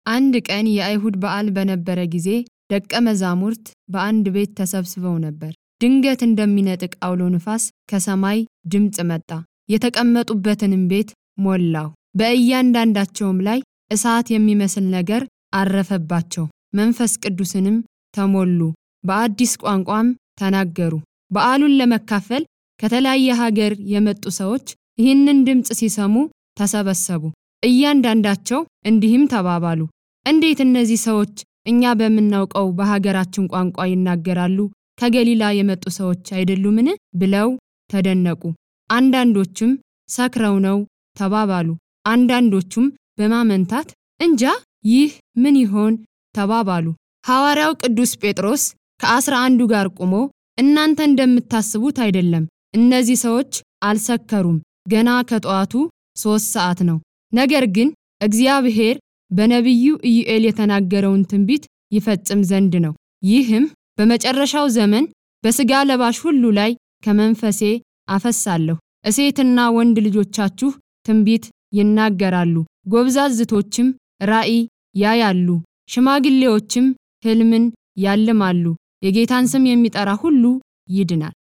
አንድ ቀን የአይሁድ በዓል በነበረ ጊዜ ደቀ መዛሙርት በአንድ ቤት ተሰብስበው ነበር። ድንገት እንደሚነጥቅ አውሎ ንፋስ ከሰማይ ድምፅ መጣ፣ የተቀመጡበትንም ቤት ሞላው። በእያንዳንዳቸውም ላይ እሳት የሚመስል ነገር አረፈባቸው። መንፈስ ቅዱስንም ተሞሉ፣ በአዲስ ቋንቋም ተናገሩ። በዓሉን ለመካፈል ከተለያየ ሀገር የመጡ ሰዎች ይህንን ድምፅ ሲሰሙ ተሰበሰቡ። እያንዳንዳቸው እንዲህም ተባባሉ፣ እንዴት እነዚህ ሰዎች እኛ በምናውቀው በሀገራችን ቋንቋ ይናገራሉ? ከገሊላ የመጡ ሰዎች አይደሉምን? ብለው ተደነቁ። አንዳንዶችም ሰክረው ነው ተባባሉ። አንዳንዶቹም በማመንታት እንጃ ይህ ምን ይሆን ተባባሉ። ሐዋርያው ቅዱስ ጴጥሮስ ከአስራ አንዱ ጋር ቆሞ እናንተ እንደምታስቡት አይደለም፣ እነዚህ ሰዎች አልሰከሩም፣ ገና ከጠዋቱ ሦስት ሰዓት ነው። ነገር ግን እግዚአብሔር በነቢዩ ኢዩኤል የተናገረውን ትንቢት ይፈጽም ዘንድ ነው። ይህም በመጨረሻው ዘመን በሥጋ ለባሽ ሁሉ ላይ ከመንፈሴ አፈሳለሁ፣ እሴትና ወንድ ልጆቻችሁ ትንቢት ይናገራሉ፣ ጎብዛዝቶችም ራእይ ያያሉ፣ ሽማግሌዎችም ሕልምን ያልማሉ፣ የጌታን ስም የሚጠራ ሁሉ ይድናል።